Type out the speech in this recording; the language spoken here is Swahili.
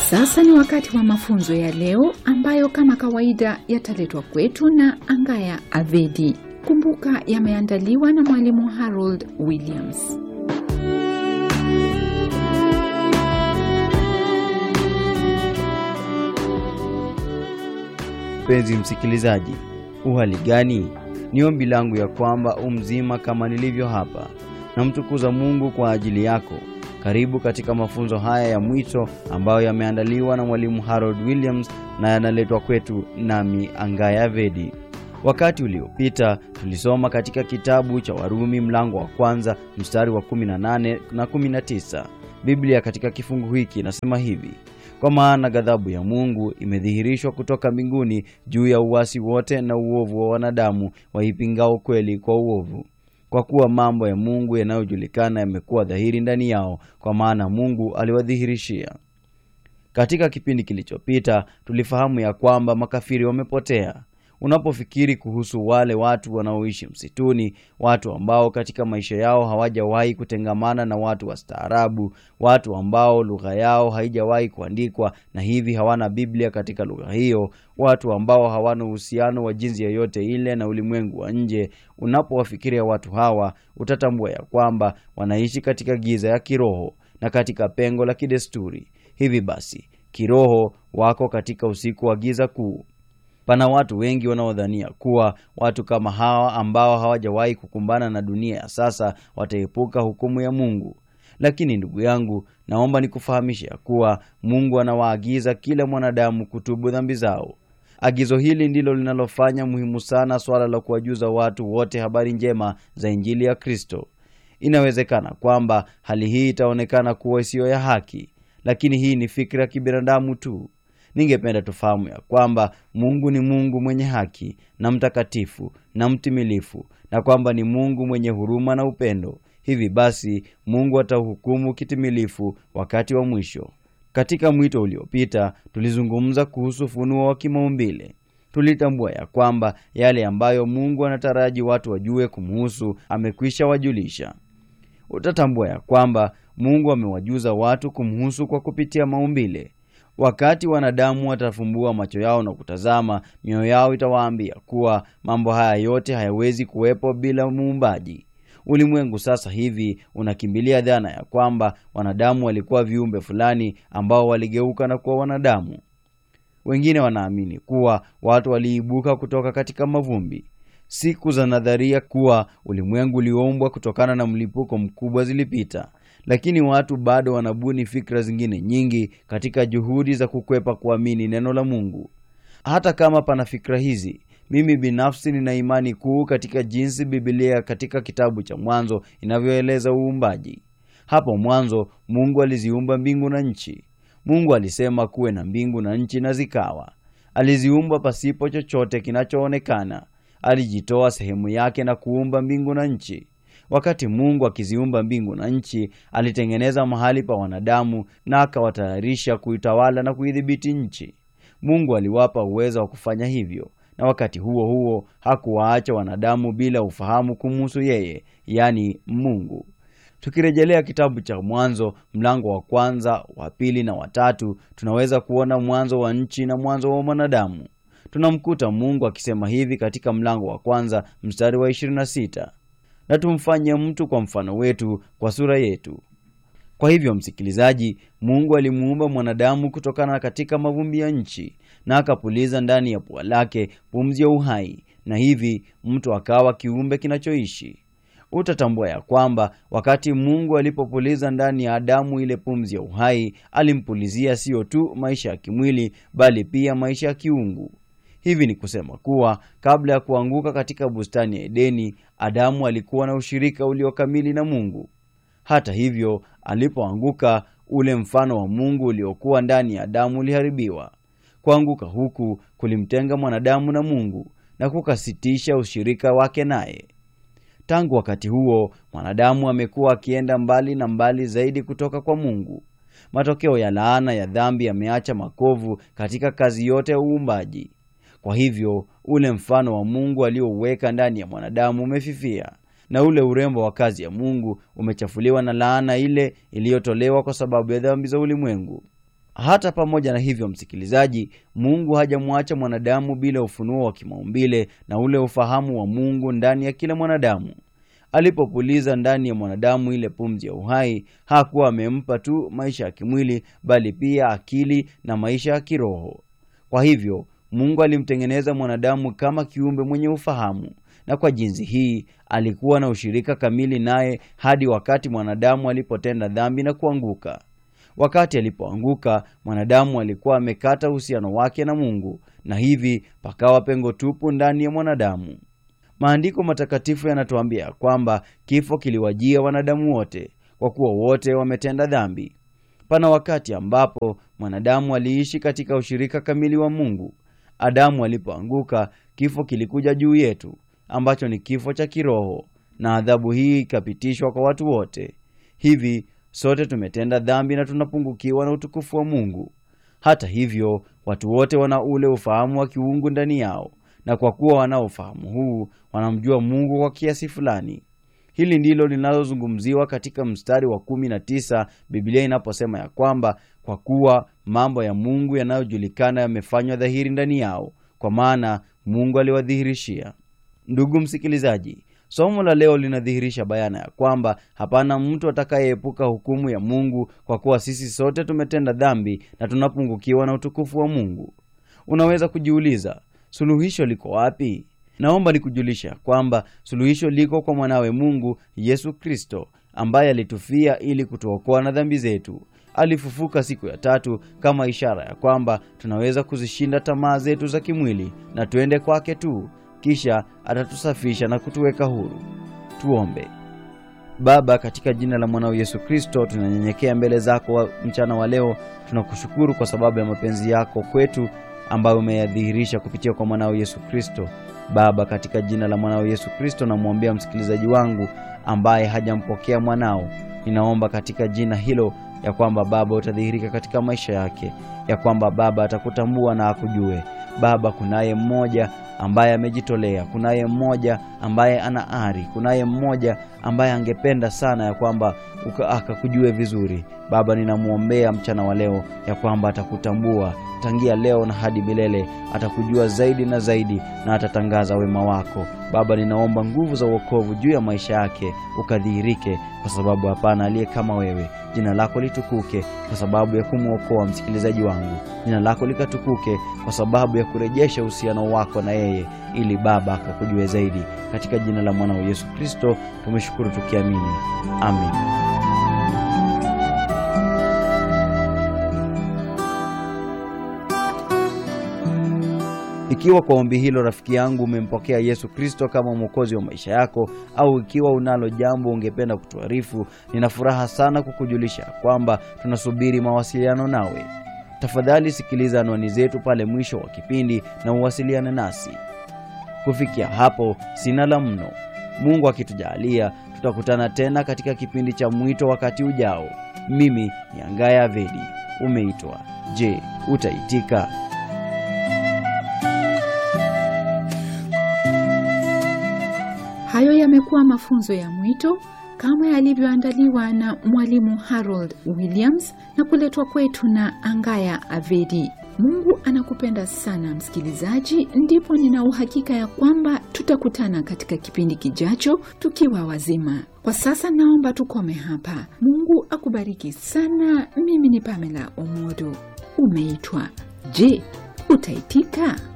Sasa ni wakati wa mafunzo ya leo ambayo kama kawaida yataletwa kwetu na Angaya Avedi. Kumbuka yameandaliwa na mwalimu Harold Williams. Mpenzi msikilizaji, uhali gani? Ni ombi langu ya kwamba umzima kama nilivyo hapa. Namtukuza Mungu kwa ajili yako. Karibu katika mafunzo haya ya mwito ambayo yameandaliwa na mwalimu Harold Williams na yanaletwa kwetu nami Angaya Vedi. Wakati uliopita tulisoma katika kitabu cha Warumi mlango wa kwanza mstari wa 18 na 19. Biblia katika kifungu hiki inasema hivi: kwa maana ghadhabu ya Mungu imedhihirishwa kutoka mbinguni juu ya uasi wote na uovu wa wanadamu waipingao kweli kwa uovu, kwa kuwa mambo ya Mungu yanayojulikana yamekuwa dhahiri ndani yao, kwa maana Mungu aliwadhihirishia. Katika kipindi kilichopita tulifahamu ya kwamba makafiri wamepotea. Unapofikiri kuhusu wale watu wanaoishi msituni, watu ambao katika maisha yao hawajawahi kutengamana na watu wastaarabu, watu ambao lugha yao haijawahi kuandikwa na hivi hawana Biblia katika lugha hiyo, watu ambao hawana uhusiano wa jinsi yoyote ile na ulimwengu wa nje, unapowafikiria watu hawa utatambua ya kwamba wanaishi katika giza ya kiroho na katika pengo la kidesturi. Hivi basi, kiroho wako katika usiku wa giza kuu. Pana watu wengi wanaodhania kuwa watu kama hawa ambao hawajawahi kukumbana na dunia ya sasa wataepuka hukumu ya Mungu. Lakini ndugu yangu, naomba nikufahamishe ya kuwa Mungu anawaagiza kila mwanadamu kutubu dhambi zao. Agizo hili ndilo linalofanya muhimu sana swala la kuwajuza watu wote habari njema za Injili ya Kristo. Inawezekana kwamba hali hii itaonekana kuwa isiyo ya haki, lakini hii ni fikra ya kibinadamu tu. Ningependa tufahamu ya kwamba Mungu ni Mungu mwenye haki na mtakatifu na mtimilifu, na kwamba ni Mungu mwenye huruma na upendo. Hivi basi, Mungu atauhukumu kitimilifu wakati wa mwisho. Katika mwito uliopita, tulizungumza kuhusu ufunuo wa kimaumbile. Tulitambua ya kwamba yale ambayo Mungu anataraji watu wajue kumhusu amekwisha wajulisha. Utatambua ya kwamba Mungu amewajuza watu kumhusu kwa kupitia maumbile. Wakati wanadamu watafumbua macho yao na kutazama, mioyo yao itawaambia kuwa mambo haya yote hayawezi kuwepo bila muumbaji. Ulimwengu sasa hivi unakimbilia dhana ya kwamba wanadamu walikuwa viumbe fulani ambao waligeuka na kuwa wanadamu. Wengine wanaamini kuwa watu waliibuka kutoka katika mavumbi. Siku za nadharia kuwa ulimwengu ulioumbwa kutokana na mlipuko mkubwa zilipita, lakini watu bado wanabuni fikra zingine nyingi katika juhudi za kukwepa kuamini neno la Mungu. Hata kama pana fikra hizi, mimi binafsi nina imani kuu katika jinsi Biblia katika kitabu cha Mwanzo inavyoeleza uumbaji. Hapo mwanzo Mungu aliziumba mbingu na nchi. Mungu alisema kuwe na mbingu na nchi, na zikawa. Aliziumba pasipo chochote kinachoonekana. Alijitoa sehemu yake na kuumba mbingu na nchi. Wakati Mungu akiziumba mbingu na nchi, alitengeneza mahali pa wanadamu na akawatayarisha kuitawala na kuidhibiti nchi. Mungu aliwapa uwezo wa kufanya hivyo, na wakati huo huo hakuwaacha wanadamu bila ufahamu kumhusu yeye, yaani Mungu. Tukirejelea kitabu cha Mwanzo mlango wa kwanza, wa pili na watatu, tunaweza kuona mwanzo wa nchi na mwanzo wa mwanadamu. Tunamkuta Mungu akisema hivi katika mlango wa kwanza mstari wa 26 na tumfanye mtu kwa mfano wetu, kwa sura yetu. Kwa hivyo, msikilizaji, Mungu alimuumba mwanadamu kutokana katika mavumbi ya nchi, na akapuliza ndani ya pua lake pumzi ya uhai, na hivi mtu akawa kiumbe kinachoishi. Utatambua ya kwamba wakati Mungu alipopuliza ndani ya Adamu ile pumzi ya uhai, alimpulizia siyo tu maisha ya kimwili, bali pia maisha ya kiungu. Hivi ni kusema kuwa kabla ya kuanguka katika bustani ya Edeni, Adamu alikuwa na ushirika uliokamili na Mungu. Hata hivyo, alipoanguka, ule mfano wa Mungu uliokuwa ndani ya Adamu uliharibiwa. Kuanguka huku kulimtenga mwanadamu na Mungu na kukasitisha ushirika wake naye. Tangu wakati huo, mwanadamu amekuwa akienda mbali na mbali zaidi kutoka kwa Mungu. Matokeo ya laana ya dhambi yameacha makovu katika kazi yote ya uumbaji. Kwa hivyo ule mfano wa Mungu aliouweka ndani ya mwanadamu umefifia, na ule urembo wa kazi ya Mungu umechafuliwa na laana ile iliyotolewa kwa sababu ya dhambi za ulimwengu. Hata pamoja na hivyo, msikilizaji, Mungu hajamwacha mwanadamu bila ufunuo wa kimaumbile na ule ufahamu wa Mungu ndani ya kila mwanadamu. Alipopuliza ndani ya mwanadamu ile pumzi ya uhai, hakuwa amempa tu maisha ya kimwili, bali pia akili na maisha ya kiroho. Kwa hivyo Mungu alimtengeneza mwanadamu kama kiumbe mwenye ufahamu, na kwa jinsi hii alikuwa na ushirika kamili naye hadi wakati mwanadamu alipotenda dhambi na kuanguka. Wakati alipoanguka, mwanadamu alikuwa amekata uhusiano wake na Mungu, na hivi pakawa pengo tupu ndani ya mwanadamu. Maandiko matakatifu yanatuambia kwamba kifo kiliwajia wanadamu wote, kwa kuwa wote wametenda dhambi. Pana wakati ambapo mwanadamu aliishi katika ushirika kamili wa Mungu. Adamu alipoanguka, kifo kilikuja juu yetu, ambacho ni kifo cha kiroho, na adhabu hii ikapitishwa kwa watu wote. Hivi sote tumetenda dhambi na tunapungukiwa na utukufu wa Mungu. Hata hivyo, watu wote wana ule ufahamu wa kiungu ndani yao, na kwa kuwa wana ufahamu huu, wanamjua Mungu kwa kiasi fulani. Hili ndilo linalozungumziwa katika mstari wa kumi na tisa Biblia inaposema ya kwamba kwa kuwa mambo ya Mungu yanayojulikana yamefanywa dhahiri ndani yao, kwa maana Mungu aliwadhihirishia. Ndugu msikilizaji, somo la leo linadhihirisha bayana ya kwamba hapana mtu atakayeepuka hukumu ya Mungu, kwa kuwa sisi sote tumetenda dhambi na tunapungukiwa na utukufu wa Mungu. Unaweza kujiuliza, suluhisho liko wapi? Naomba nikujulisha kwamba suluhisho liko kwa mwanawe Mungu Yesu Kristo, ambaye alitufia ili kutuokoa na dhambi zetu. Alifufuka siku ya tatu kama ishara ya kwamba tunaweza kuzishinda tamaa zetu za kimwili na tuende kwake tu, kisha atatusafisha na kutuweka huru. Tuombe. Baba, katika jina la mwanao Yesu Kristo, tunanyenyekea mbele zako wa mchana wa leo. Tunakushukuru kwa sababu ya mapenzi yako kwetu ambayo umeyadhihirisha kupitia kwa mwanao Yesu Kristo. Baba, katika jina la mwanao Yesu Kristo, namwombea msikilizaji wangu ambaye hajampokea mwanao. Ninaomba katika jina hilo ya kwamba Baba utadhihirika katika maisha yake, ya kwamba Baba atakutambua na akujue. Baba, kunaye mmoja ambaye amejitolea, kunaye mmoja ambaye ana ari, kunaye mmoja ambaye angependa sana ya kwamba akakujue vizuri. Baba, ninamwombea mchana wa leo ya kwamba atakutambua tangia leo na hadi milele, atakujua zaidi na zaidi na atatangaza wema wako. Baba, ninaomba nguvu za wokovu juu ya maisha yake ukadhihirike, kwa sababu hapana aliye kama wewe. Jina lako litukuke kwa sababu ya kumwokoa msikilizaji wangu. Jina lako likatukuke kwa sababu ya kurejesha uhusiano wako na yeye, ili Baba akakujue zaidi. Katika jina la mwanao Yesu Kristo tumeshukuru tukiamini, amin. Ikiwa kwa ombi hilo rafiki yangu umempokea Yesu Kristo kama mwokozi wa maisha yako, au ikiwa unalo jambo ungependa kutuarifu, nina furaha sana kukujulisha kwamba tunasubiri mawasiliano nawe. Tafadhali sikiliza anwani zetu pale mwisho wa kipindi na uwasiliane nasi. Kufikia hapo, sina la mno. Mungu akitujalia, tutakutana tena katika kipindi cha mwito wakati ujao. Mimi ni Angaya Avedi. Umeitwa. Je, utaitika? Hayo yamekuwa mafunzo ya mwito kama yalivyoandaliwa na mwalimu Harold Williams na kuletwa kwetu na Angaya Avedi. Mungu anakupenda sana msikilizaji, ndipo nina uhakika ya kwamba tutakutana katika kipindi kijacho tukiwa wazima. Kwa sasa naomba tukome hapa. Mungu akubariki sana. Mimi ni Pamela Omodo. Umeitwa. Je, utaitika?